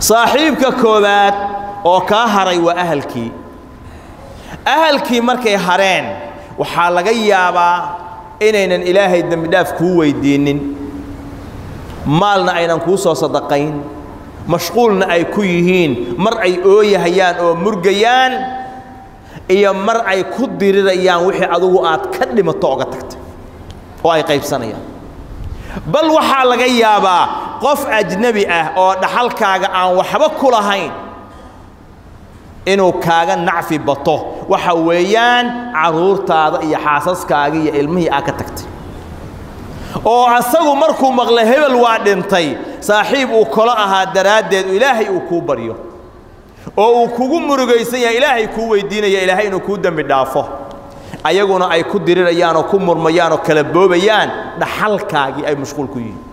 saaxiibka koowaad oo kaa haray waa ahalkii ahalkii markay hareen waxaa laga yaabaa inaynan ilaahay dembidhaaf kuu weyddiinnin maalna aynan kuu soo sadaqayn mashquulna ay ku yihiin mar ay ooyahayaan oo murgayaan iyo mar ay ku dirirayaan wixii adugu aad ka dhimato oga tagtay oo ay qaybsanayaan bal waxaa laga yaabaa qof ajnebi ah oo dhaxalkaaga aan waxba ku lahayn inuu kaaga nacfi bato waxa weeyaan carruurtaada iyo xaasaskaaga iyo ilmihii aad ka tagtay oo asagu markuu maqla hebel waa dhintay saaxiib uu kolo ahaa daraaddeed ilaahay uu kuu baryo oo uu kugu murugaysan yahay ilaahay kuu weydiinaya ilaahay inuu kuu dembi dhaafo ayaguna ay ku dirirayaan oo ku murmayaan oo kala boobayaan dhaxalkaagii ay mashquul ku yihiin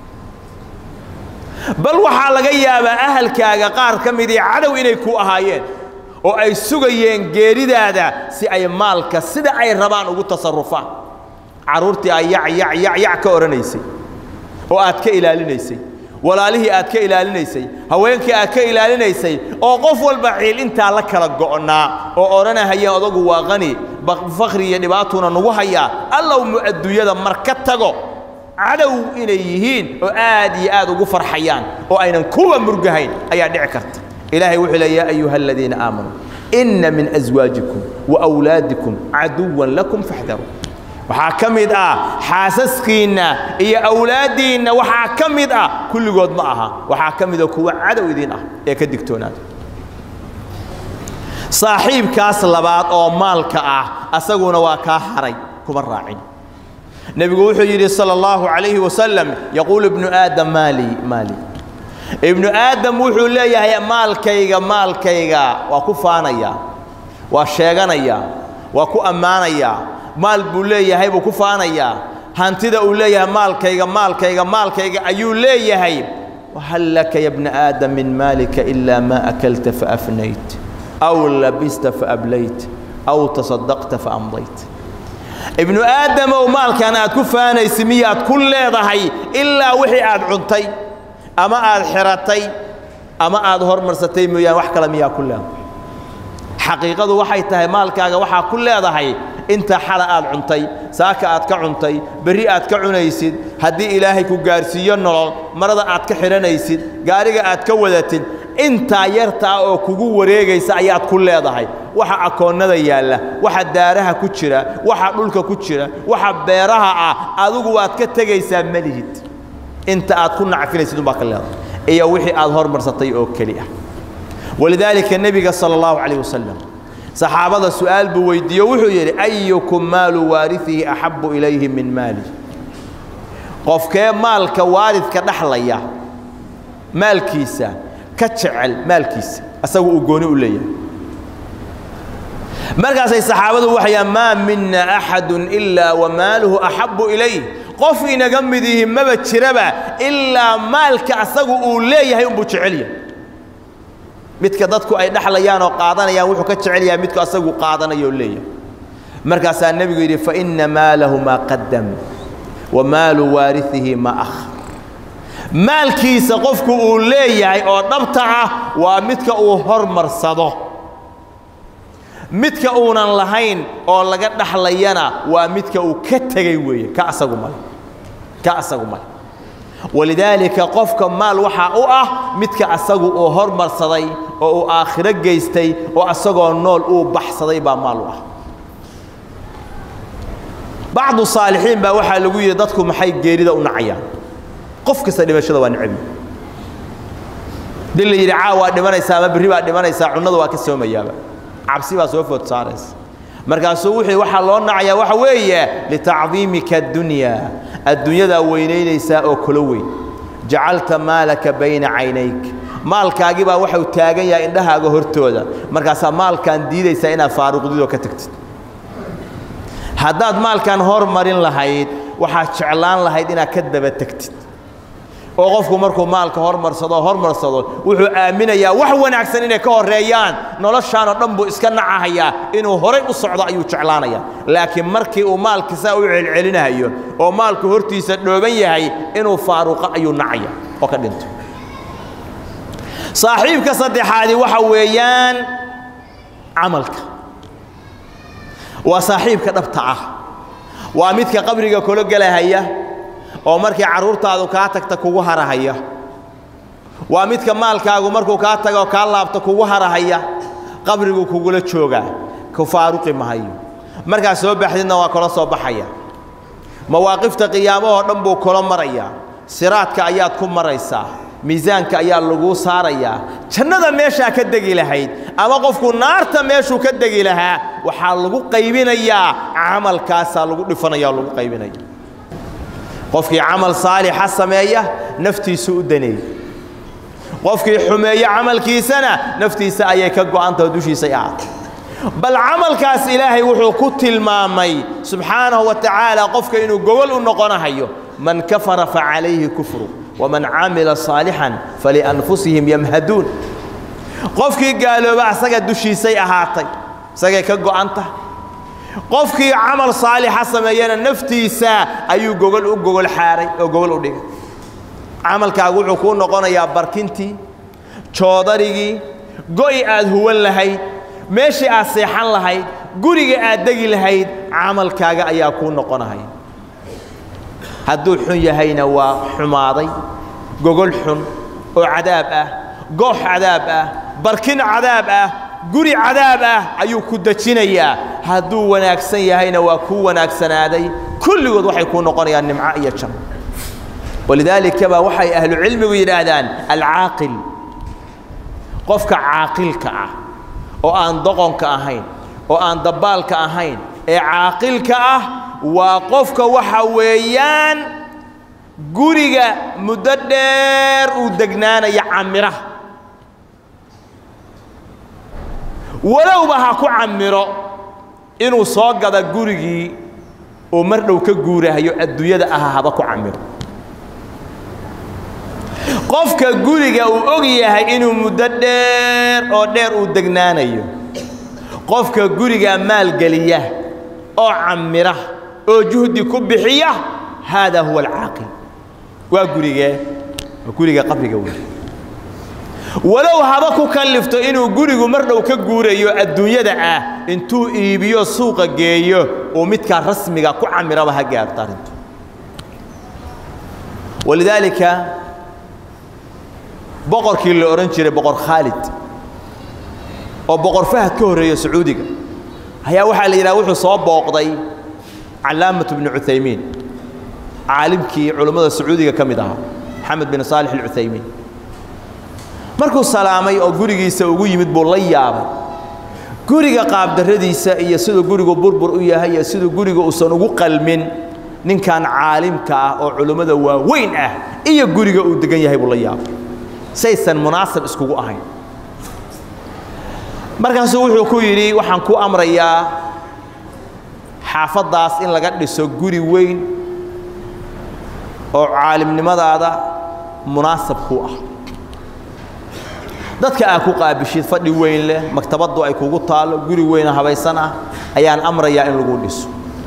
bal waxaa laga yaabaa ahalkaaga qaar ka midii cadow inay ku ahaayeen oo ay sugayeen geeridaada si ay maalka sida ay rabaan ugu tasarufaan carruurtii ay yac yac yac yac ka odhanaysay oo aad ka ilaalinaysay walaalihii aad ka ilaalinaysay haweenkii aad ka ilaalinaysay oo qof walba ciil intaa la kala go'naa oo odhanahaya odagu waa qani fakri iyo dhibaatuna nagu hayaa allow mu adduunyada mar ka tago cadow inay yihiin oo aad iyo aad ugu farxayaan oo aynan kuwa murgahayn ayaa dhici karta ilaahay wuxuu le yaa ayuha aladiina aamanuu inna min aswaajikum wa awlaadikum caduwan lakum faxdaruu waxaa ka mid ah xaasaskiinna iyo awlaaddiinna waxaa ka mid ah kulligood ma aha waxaa ka mida kuwa cadow idiin ah ee ka digtoonaada saaxiibkaas labaad oo maalka ah asaguna waa kaa haray kuma raacin nebigu wuxuu yidhi salى اllahu عalayhi wasalam yaquulu ibnu aadam maali maali ibnu aadam wuxuu leeyahay maalkayga maalkayga waa ku faanayaa waa sheeganayaa waa ku ammaanayaa maal buu leeyahay buu ku faanayaa hantida uu leeyahay maalkayga maalkayga maalkayga ayuu leeyahay wahal laka ya bna aadam min maalika ilaa maa akalta faafnayt aw labista faablayt aw tasadaqta faamdayt ibnu aadamow maalkan aad ku faanaysa miyaad ku leedahay ilaa wixii aad cuntay ama aad xiratay ama aad hormarsatay mooyaan wax kale miyaa ku leedahay xaqiiqadu waxay tahay maalkaaga waxaa ku leedahay inta xala aad cuntay saaka aad ka cuntay berri aad ka cunaysid haddii ilaahay ku gaarsiiyo nolol marada aad ka xidhanaysid gaariga aad ka wadatid intaa yartaa oo kugu wareegaysa ayaad ku leedahay waxa akoonnada yaalla waxa daaraha ku jira waxa dhulka ku jira waxa beeraha ah adigu waad ka tegaysaa malihid inta aad ku nacfinaysid umbaa ka leedahay iyo wixii aad hormarsatay oo keli ah walidaalika nebiga sala allahu calayh wasalam saxaabada su'aal buu weydiiyo wuxuu yidhi ayukum maalu waariihi axabbu ilayhi min maali qofkee maalka waaridka dhaxlaya maalkiisa ka jecel maalkiisa asagu uu gooni u leeyahay markaasay saxaabadu waxayaan maa mina axadun ilaa wamaaluhu axabbu ilayh qof inaga mid yihi maba jiraba ilaa maalka asagu uu leeyahay unbuu jecel yahay midka dadku ay dhaxlayaan oo qaadanayaan wuxuu ka jecel yahay midku asagu qaadanayo oo leeyahay markaasaa nebigu yidhi faina maalahu maa qadam wa maalu waariihi maa akhar maalkiisa qofku uu leeyahay oo dhabta ah waa midka uu hormarsado midka uunan lahayn oo laga dhaxlayana waa midka uu ka tegey weeye ka asagu male ka asagu male walidaalika qofka maal waxaa u ah midka asagu uu hormarsaday oo uu aakhiro geystay oo asagoo nool uu baxsaday baa maal u ah bacdu saalixiin baa waxaa lagu yidhi dadku maxay geerida u nacayaan qof kasta dhimashada waa necabi dil la yidhi caaw waa dhimanaysaa ama berri baa dhimanaysaa cunnada waa ka soomayaaba cabsi baa soo food saaraysa markaasuu wuxuu waxaa loo nacayaa waxa weeye litacdiimika addunya adduunyadaa weynaynaysaa oo kula weyn jacalta maalaka bayna caynayk maalkaagii baa waxau taagan yahay indhahaaga hortooda markaasaa maalkaan diidaysaa inaad faaruqdidoo ka tagtid haddaad maalkan hormarin lahayd waxaad jeclaan lahayd inaad ka daba tegtid oo qofku markuu maalka hormarsado hormarsado wuxuu aaminayaa wax wanaagsan inay ka horreeyaan noloshaanoo dhan buu iska nacahayaa inuu horay u socdo ayuu jeclaanayaa laakiin markii uu maalki saa u celcelinahayo oo maalku hortiisa dhooban yahay inuu faaruqo ayuu nacaya oo ka dhinto saaxiibka saddexaadi waxa weeyaan camalka waa saaxiibka dhabta ah waa midka qabriga kula gelahaya oo markii carruurtaadu kaa tagta kugu harahaya waa midka maalkaagu markuu kaa tago kaa laabto kugu harahaya qabrigu kugula joogaa ku faaruqi mahayo markaad soo baxdidna waa kula soo baxaya mawaaqifta qiyaamahoo dhan buu kula marayaa siraadka ayaad ku maraysaa miisaanka ayaa laguu saarayaa jannada meeshaa ka degi lahayd ama qofku naarta meeshuu ka degi lahaa waxaa lagu qaybinayaa camalkaasaa lagu dhifanaya oo lagu qaybinaya qofkii camal saalixa sameeya naftiisu u daneey qofkii xumeeye camalkiisana naftiisa ayay ka go'antaho dushiisay ahaatay bal camalkaas ilaahay wuxuu ku tilmaamay subxaanahu wa tacaala qofka inuu gogol u noqonahayo man kafara facalayhi kufru waman camila saalixan falianfusihim yamhaduun qofkii gaalooba asaga dushiisay ahaatay isagay ka go'antah qofkii camal saalixa sameeyana naftiisa ayuu gogol u gogol xaaray oo gogol u dhigay camalkaagu wuxuu kuu noqonayaa barkintii joodarigii go'i aad huwan lahayd meeshii aad seexan lahayd guriga aad degi lahayd camalkaaga ayaa kuu noqonahay hadduu xun yahayna waa xumaaday gogol xun oo cadaab ah goox cadaab ah barkin cadaab ah guri cadaab ah ayuu ku dejinayaa hadduu wanaagsan yahayna waa kuu wanaagsanaaday kulligood waxay kuu noqonayaan nimco iyo janno walidaalika baa waxay ahlucilmigu yidhaahdaan alcaaqil qofka caaqilka ah oo aan doqonka ahayn oo aan dabbaalka ahayn ee caaqilka ah waa qofka waxa weeyaan guriga muddo dheer uu degnaanaya camiraha walowba ha ku camiro inuu soo gada gurigii oo mar dhow ka guurahayo adduunyada aha haba ku camiro qofka guriga uu og yahay inuu muddo dheer oo dheer uu degnaanayo qofka guriga maalgeliya oo camira oo juhdi ku bixiya haadaa huwa alcaaqil waa gurigee waa guriga qabriga wey walow haba ku kallifto inuu gurigu mar dhow ka guurayo adduunyada ah intuu iibiyo suuqa geeyo uu midkaa rasmiga ku camiraba ha gaarto arrintu walidaalika boqorkii la odhan jiray boqor khaalid oo boqor fahad ka horreeya sacuudiga ayaa waxaa la yidhaha wuxuu soo booqday calaamatu bnu cuthaymiin caalimkii culummada sacuudiga ka mid ahaa maxamed bin saalix alcuthaymiin markuu salaamay oo gurigiisa ugu yimid buu la yaabay guriga qaabdarradiisa iyo siduu gurigu burbur u yahay iyo siduu guriga uusan ugu qalmin ninkan caalimka ah oo culummada waaweyn ah iyo guriga uu degan yahay buu la yaabay saysan munaasab iskugu ahayn markaasuu wuxuu ku yidhi waxaan ku amrayaa xaafaddaas in laga dhiso guri weyn oo caalimnimadaada munaasab ku ah dadka aad ku qaabishid fadhi weyn leh maktabaddu ay kugu taallo guri weyna habaysan ah ayaan amrayaa in lagu dhiso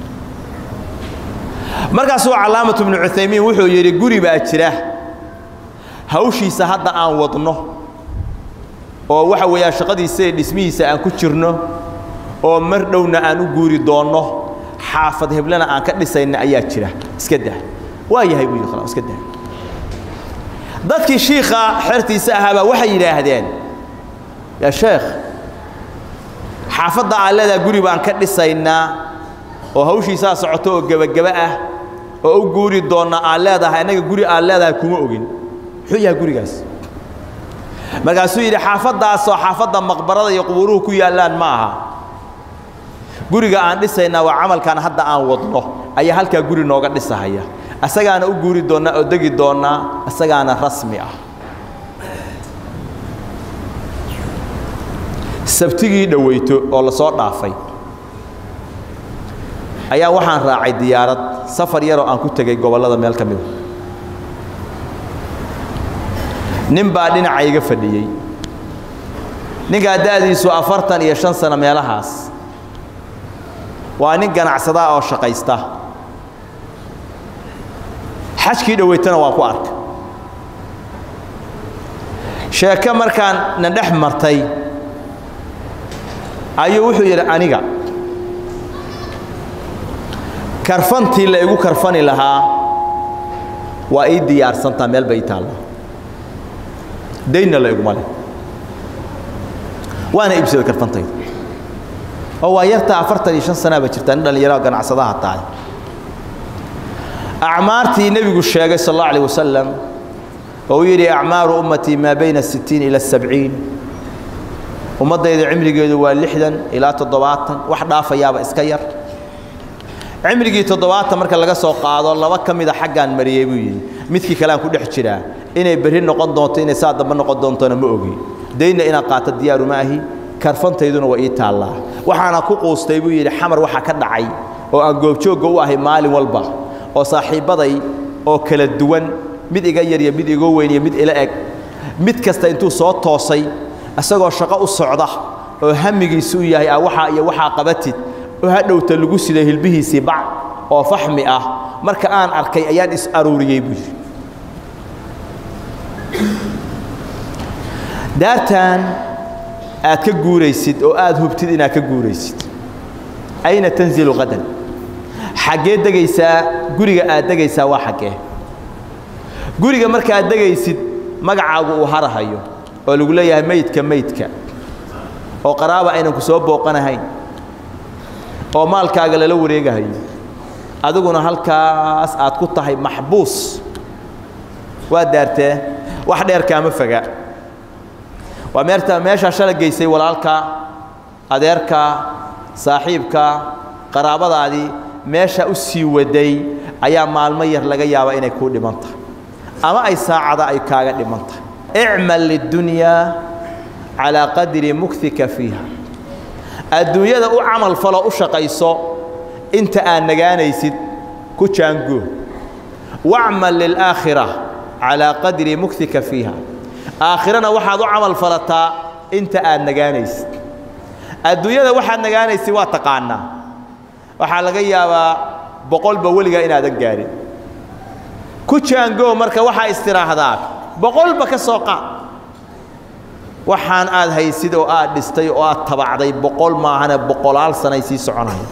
markaasuu calaamatu bnu cuthaymiin wuxuu yidhi guri baa jira hawshiisa hadda aan wadno oo waxa weeyaan shaqadiisa ee dhismihiisa aan ku jirno oo mar dhowna aan u guuri doonno xaafad heblena aan ka dhisayna ayaa jira iska dah waa yahay buu yidhi khalaas iska dah dadkii shiikha xertiisa ahaabaa waxay yidhaahdeen yaa sheekh xaafadda aan leedaha guri baan ka dhisaynaa oo hawshiisaa socoto oo gebageba ah oo u guuri doonna aan leedahay annaga guri aan leedahay kuma ogin muxuu yahay gurigaas markaasuu yidhi xaafaddaasoo xaafadda maqbarada iyo qubuuruhu ku yaallaan ma aha guriga aan dhisaynaa waa camalkan hadda aan wadno ayaa halkaa guri nooga dhisahaya asagaana u guuri doonnaa oo degi doonnaa isagaana rasmi ah sabtigii dhoweyto oo la soo dhaafay ayaa waxaan raacay diyaarad safar yaroo aan ku tegey gobollada meel ka mida nin baa dhinaca iga fadhiyey ninkaa da'diisu afartan iyo shan sano meelahaas waa nin ganacsadaa oo shaqaysta xajkii dhoweytana waan ku arkay sheeke markaan na dhex martay ayuu wuxuu yidhi aniga karfantii la igu karfani lahaa waa ii diyaarsantaa meel bay ii taallaa daynna la iguma leh waana iibsaday karfantayda oo waa yartaa afartan iyo shan sanaaba jirtaa nin dhallinyarao ganacsadaha tahay acmaartii nebigu sheegay sal allahu alayh wasalam oo uu yidhi acmaaru ummatii maa bayna الsitiin ila الsabciin ummaddayda cimrigeedu waa lixdan ilaa toddobaatan wax dhaafayaaba iska yar cimrigii toddobaatan marka laga soo qaado laba ka mida xaggaan mariyey buu yidhi midkii kaleaan ku dhex jiraa inay berri noqon doonto inay saa dambe noqon doontona ma ogi daynna inaan qaato diyaaru ma ahi karfantayduna waa ii taallaa waxaana ku quustay buu yidhi xamar waxa ka dhacay oo aan goobjoogga u ahay maalin walba oo saaxiibbaday oo kala duwan mid iga yar iyo mid igoo weyn iyo mid ila eg mid kasta intuu soo toosay isagoo shaqo u socda oo hamigiisu u yahay ah waxaa iyo waxaa qabatid oo hadhowta lagu siday hilbihiisii bac oo faxmi ah marka aan arkay ayaan is aruuriyey buu yidhi daartan aad ka guuraysid oo aad hubtid inaad ka guuraysid ayna tanzilu qadan xaggee degaysaa guriga aad degaysaa waa xaggee guriga markaaad degaysid magacaagu uu harahayo oo lagu leeyahay meydka meydka oo qaraaba aynan ku soo booqanahayn oo maalkaaga lala wareegahayo adiguna halkaas aad ku tahay maxbuus waa daartee wax dheer kaama foga waa meerta meeshaa shala geysay walaalka adeerka saaxiibka qaraabadaadii meesha u sii waday ayaa maalmo yar laga yaabaa inay kuu dhiman tahay ama ay saacada ay kaaga dhiman tahay icmal lidunyaa calaa qadri muktika fiiha adduunyada u camal falo u shaqayso inta aad nagaanaysid ku jaangoo wacmal lilaakhira calaa qadri muktika fiiha aakhirana waxaad u camal falataa inta aad nagaanaysid adduunyada waxaad nagaanaysid waa taqaanaa waxaa laga yaabaa boqolba weligaa inaadan gaadhin ku jaangoo marka waxaa istiraahdaa boqolba ka soo qaad waxaan aad haysid oo aad dhistay oo aad tabacday boqol maahane boqolaal sanay sii soconaya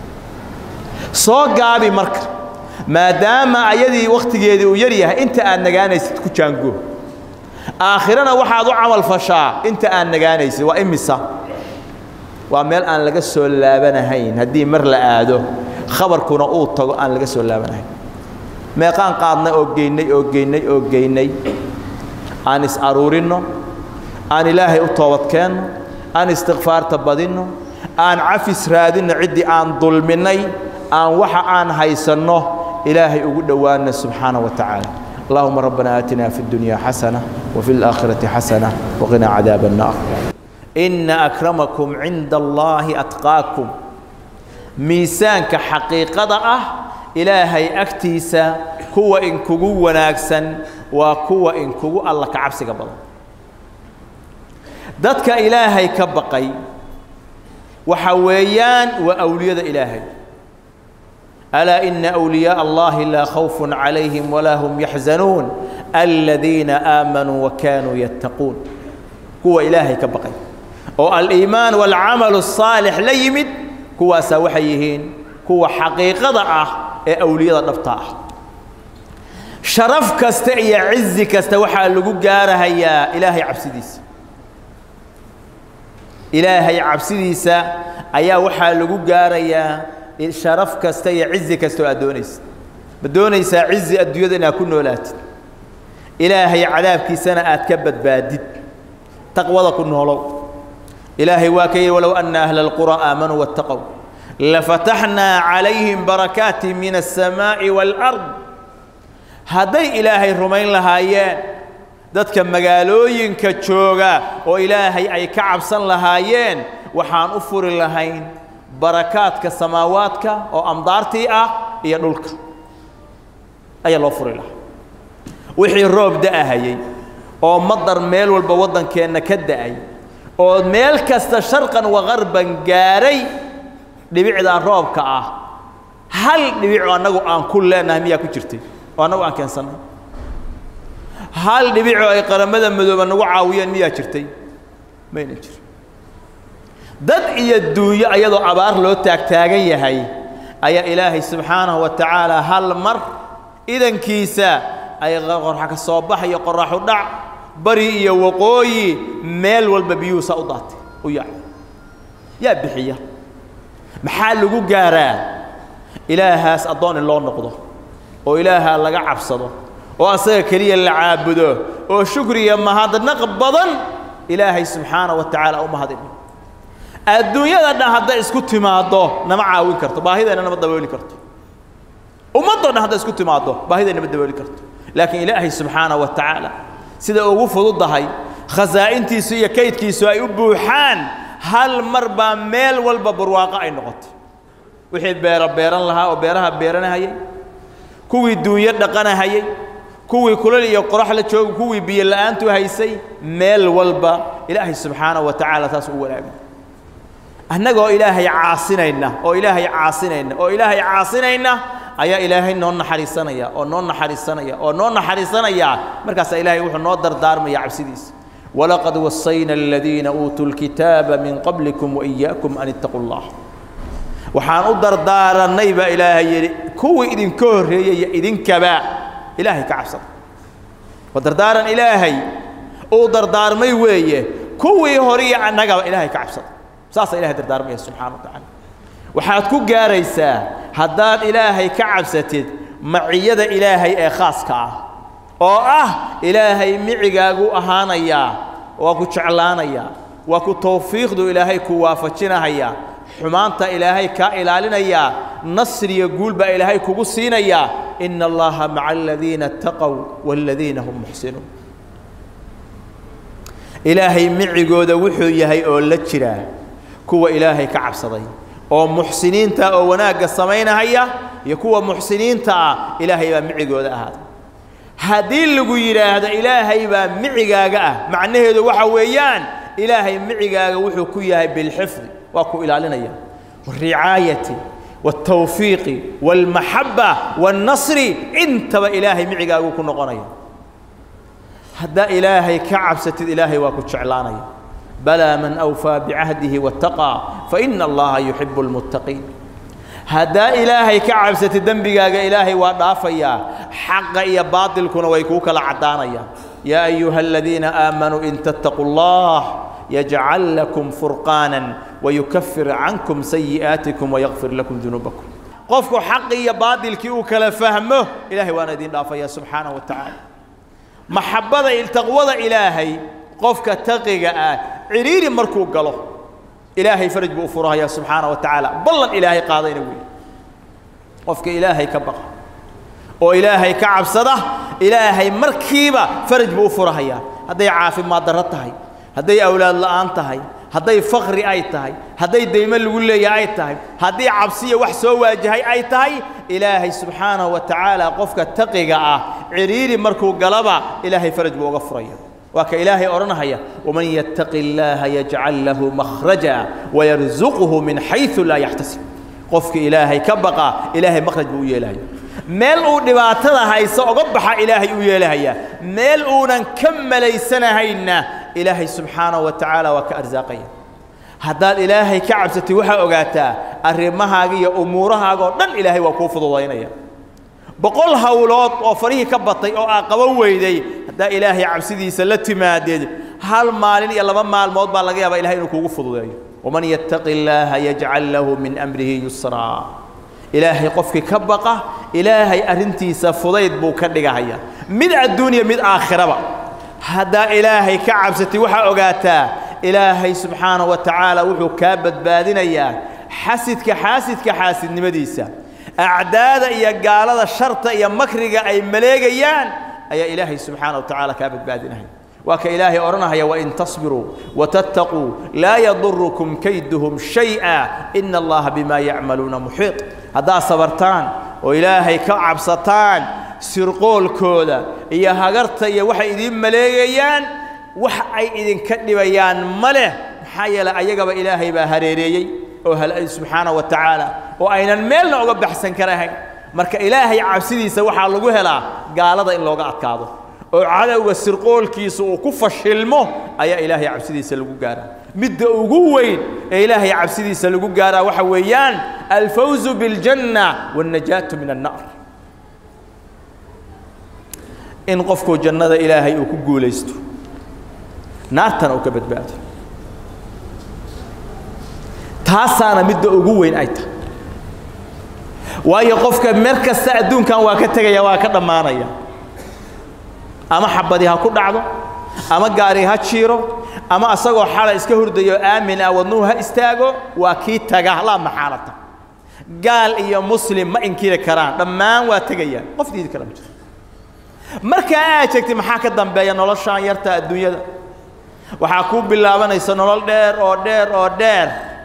soo gaabi marka maadaama ayadii wakhtigeedii uu yar yahay inta aad nagaanaysid ku jaangoo aakhirana waxaad u camal fashaa inta aad nagaanaysid waa imisa waa meel aan laga soo laabanahayn haddii mar la aado khabarkuna uu tago aan laga soo laabanahayn meeqaan qaadnay oo geynnay oo geynnay oo geynnay aan is aruurinno aan ilaahay u toobadkeenno aan istikfaarta badinno aan cafis raadinno ciddii aan dulminnay aan waxa aan haysanno ilaahay ugu dhowaanna subxaana wa tacaala اللهم ربنا آتنا في الدنيا حسنة وفي الآخرة حسنة وقنا عذاب النار إن أكرمكم عند الله أتقاكم ميسانك حقيقة أه إلهي أكتيسا كوا إن كوغو وناكسا وكوا إن كوغو الله كعبسي قبل دتك إلهي كبقي وحويان وأولياء إلهي ألا إن أولياء الله لا خوف عليهم ولا هم يحزنون الذين آمنوا وكانوا يتقون هو إلهي كبقي والإيمان والعمل الصالح ليمد هو سوحيهين هو حقيقة ضعه أولياء النبطاء شرف كستعي عز كستوحى اللقو قارها يا إلهي عبسديس إلهي عبسديس أيا وحى اللقو قارها sharaf kasta iyo cizi kastoo aad doonaysa ma doonaysaa cizi adduunyada inaad ku noolaatid ilaahay cadaabkiisana aad ka badbaadid taqwada ku noolow ilaahay waa ka yidhi walow anna ahla alqura aamanuu wattaqow lafataxnaa calayhim barakaatin min alsamaa'i waalard hadday ilaahay rumayn lahaayeen dadka magaalooyinka jooga oo ilaahay ay ka cabsan lahaayeen waxaan u furi lahayn barakaadka samaawaadka oo amdaartii ah iyo dhulka ayaa loo furi lahaa wixii roob da'ahayey oo madar meel walba waddankeenna ka da'ay oo meel kasta sharqan wagarban gaaray dhibicdaa roobka ah hal dhibico annagu aan ku leenahay miyaa ku jirtay oo annagu aan keensannay hal dhibicoo ay qaramada madooba nagu caawiyeen miyaa jirtay mayna jiro dad iyo duunyo ayadoo abaar loo taagtaagan yahay ayaa ilaahay subxaanahu wa tacaala hal mar idankiisa ay qorxa ka soo baxayo qorraxu dhac bari iyo waqooyi meel walba biyuhuusaa u daatay u yaacay yaa bixiya maxaa lagu gaaraa ilaahaas addoon in loo noqdo oo ilaahaa laga cabsado oo asaga keliya la caabudo oo shukriya mahadnaq badan ilaahay subxaana wa tacaala u mahadin adduunyada dhan hadday isku timaaddo nama caawin karto baahideenna nama dabooli karto ummaddoo dhan hadday isku timaaddo baahideenna nama dabooli karto laakiin ilaahay subxaana wa tacaala sida ugu fududahay khasaa'intiisu iyo kaydkiisu ay u buuxaan hal mar baa meel walba barwaaqo ay noqotay wixii beero beeran lahaa oo beeraha beeranahayay kuwii duunyo dhaqanahayay kuwii kulal iyo qorax la jooga kuwii biyo la'aantu haysay meel walba ilaahay subxaanahu wa tacaala taas u wanaagay annagoo ilaahay caasinayna oo ilaahay caasinayna oo ilaahay caasinayna ayaa ilaahay noo naxariisanaya oo noo naxariisanaya oo noo naxariisanaya markaasaa ilaahay wuxuu noo dardaarmaya cabsidiisa walaqad wasayna aladiina uutuu lkitaaba min qablikum waiyaakum an ittaquu llah waxaan u dardaarannay baa ilaahay yidhi kuwii idinka horreeyaya idinkaba ilaahay ka cabsada waa dardaaran ilaahay uu dardaarmay weeye kuwii horiyo annagaba ilaahay ka cabsada saasaa ilahay dardaarmaya subxana wa tacaala waxaad ku gaaraysaa haddaad ilaahay ka cabsatid maciyada ilaahay ee khaaska ah oo ah ilaahay micigaagu ahaanayaa waa ku jeclaanayaa waa ku tawfiiqdu ilaahay ku waafajinahayaa xumaanta ilaahay kaa ilaalinayaa nasriya guul baa ilaahay kugu siinayaa ina allaha maca aladiina اtaqow wاladiina hum muxsinuun ilaahay micigooda wuxuu yahay oo la jiraa kuwa ilaahay ka cabsaday oo muxsiniinta oo wanaagga samaynahaya iyo kuwa muxsiniinta ah ilaahay baa micigooda ahaaday haddii lagu yidhaahdo ilaahay baa micigaaga ah macnaheedu waxa weeyaan ilaahay micigaaga wuxuu ku yahay bilxifdi waa ku ilaalinaya waricaayati wاltawfiiqi wاlmaxaba wاlnasri intaba ilaahay micigaaguu ku noqonaya haddaa ilaahay ka cabsatid ilaahay waa ku jeclaanaya balaa man awfaa bicahdihi waataqaa faina allaha yuxibu اlmuttaqiin haddaa ilaahay ka cabsatid dembigaaga ilaahay waa dhaafayaa xaqa iyo baatilkuna way kuu kala caddaanayaan yaa ayuha aladiina aamanuu in tattaquu اllah yajcal lakum furqaanan wayukafir cankum sayi'aatikum wayakfir lakum dunuubakum qofku xaqi iyo baatilkii uu kala fahmo ilaahay waana idin dhaafaya subxaanaه wa tacaala maxabbada taqwada ilaahay qofka taqiga ah ciriiri markuu galo ilaahay faraj buu u furahaya subxaana wa tacaala ballan ilaahay qaadayna weeye qofka ilaahay ka baqa oo ilaahay ka cabsada ilaahay markiiba faraj buu u furahayaa hadday caafimaad darro tahay hadday awlaad la'aan tahay hadday fakri ay tahay hadday daymo lagu leeyahay ay tahay haddii cabsiya wax soo waajahay ay tahay ilaahay subxaanahu wa tacaala qofka taqiga ah ciriiri markuu galaba ilaahay faraj buu uga furaya waa ka ilaahay odhanahaya waman yattaqi illaaha yajcal lahu makhraja wayarzuquhu min xaysu laa yaxtasib qofka ilaahay ka baqa ilaahay makhraj buu u yeelahaya meel uu dhibaatada hayso oga baxa ilaahay u yeelahaya meel uunan ka malaysanahayna ilaahay subxaanahu wa tacaala waa ka arsaaqaya haddaad ilaahay ka cabsatay waxaa ogaataa arrimahaaga iyo umuurahaaga oo dhan ilaahay waa kuu fududaynaya boqol hawlood oo farihii ka batay oo aa qaban weyday haddaa ilaahay cabsidiisa la timaadeed hal maalin iyo laba maalmood baa laga yaabaa ilahay inuu kuugu fududeeyo waman yattaqi illaaha yajcal lahu min amrihi yusraa ilaahay qofkii ka baqa ilaahay arrintiisa fudayd buu ka dhigahaya mid adduuniya mid aakhiraba haddaa ilaahay ka cabsatay waxaa ogaataa ilaahay subxaanahu wa tacaala wuxuu kaa badbaadinayaa xasidka xaasidka xaasidnimadiisa acdaada iyo gaalada sharta iyo makriga ay maleegayaan ayaa ilaahay subxaana wa tacaala kaa badbaadinaya waa ka ilaahay odhanahaya wain tasbiruu watattaquu laa yadurukum kayduhum shay'a ina allaha bimaa yacmaluuna muxiiط haddaad sabartaan oo ilaahay ka cabsataan sirqoolkooda iyo hagarta iyo waxay idiin maleegayaan wax ay idinka dhibayaan ma leh maxaa yeeley ayagaba ilaahay baa hareereeyey oo halay subxaana wa tacaala oo aynan meelna oga baxsan karahayn marka ilaahay cabsidiisa waxaa lagu helaa gaalada in looga adkaado oo cadowga sirqoolkiisa uu ku fashilmo ayaa ilaahay cabsidiisa lagu gaaraa midda ugu weyn ee ilaahay cabsidiisa lagu gaaraa waxa weeyaan alfawzu biاljanna waاnnajaatu min annar in qofku jannada ilaahay uu ku guulaysto naartana uu ka badbaado taasaana midda ugu weyn ay tahay waayo qofka mer kasta adduunkan waa ka tegaya waa ka dhammaanaya ama xabadi ha ku dhacdo ama gaari ha jiiro ama asagoo xala iska hurdayo aamin ah wadnuhu ha istaago waa kii taga laa maxaalata gaal iyo muslim ma inkiri karaan dhammaan waa tegayaan qof diidi kara ma jiro markaa aad jeegtay maxaa ka dambeeya noloshaan yarta adduunyada waxaa kuu bilaabanaysa nolol dheer oo dheer oo dheer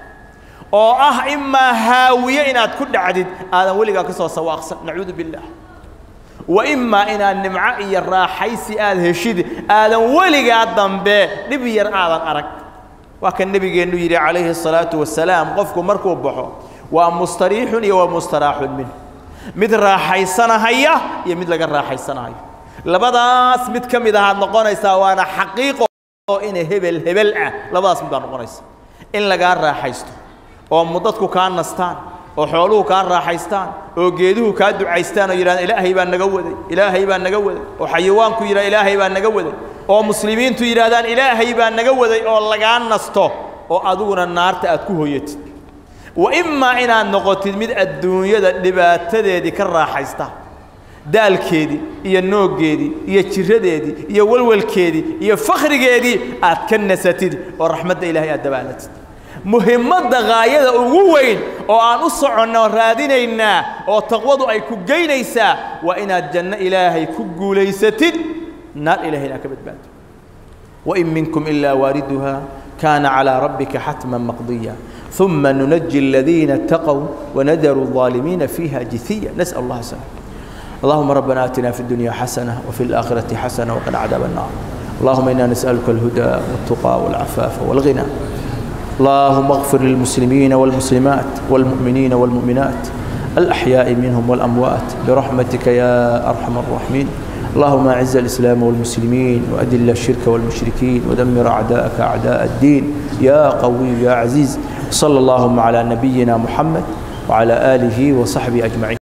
oo ah imaa haawiye inaad ku dhacdid aadan weligaa ka soo sawaaqsan nacuudu billaah wa imaa inaad nimco iyo raaxaysi aad heshid aadan weligaa dambe dhib yar aadan arag waa kan nebigeennu yidhi calayhi الsalaatu wasalaam qofku markuu baxo waa mustariixun iyo waa mustaraaxun min mid raaxaysanahaya iyo mid laga raaxaysanahayo labadaas mid ka mid ahaad noqonaysaa waana xaqiiqo oo ina hebel hebel ah labadaas mid baa noqonaysa in lagaa raaxaysto oo mudadku kaa nastaan oo xooluhu kaa raaxaystaan oo geeduhu kaa ducaystaan oo yidhahdaan ilaahay baa naga waday ilaahay baa naga waday oo xayawaanku yidhahda ilaahay baa naga waday oo muslimiintu yidhaahdaan ilaahay baa naga waday oo lagaa nasto oo adiguna naarta aad ku hoyatid wa imaa inaad noqotid mid adduunyada dhibaatadeedii ka raaxaysta daalkeedii iyo nooggeedii iyo jiradeedii iyo walwalkeedii iyo fakhrigeedii aad ka nasatid oo raxmadda ilaahay aad dabaalatid muhimmadda gaayada ugu weyn oo aan u soconno raadinaynaa oo taqwadu ay ku geynaysaa waa inaad janno ilaahay ku guulaysatid naar ilahay inaad ka badbaado wain minkum ilaa waariduha kaana calىa rabbika xatma maqdiya ثuma nunaji الadiina اtaqوا wanadaru الظaalimiina fiiha jithiya nasأl اllah sلام اللهم ربنا آتنا في الدنيا حسنة وفي الآخرة حسنة وقنا عذاب النار اللهم إنا نسألك الهدى والتقى والعفاف والغنى اللهم اغفر للمسلمين والمسلمات والمؤمنين والمؤمنات الأحياء منهم والأموات برحمتك يا أرحم الراحمين اللهم أعز الإسلام والمسلمين وأذل الشرك والمشركين ودمر أعداءك أعداء الدين يا قوي يا عزيز صلى اللهم على نبينا محمد وعلى آله وصحبه أجمعين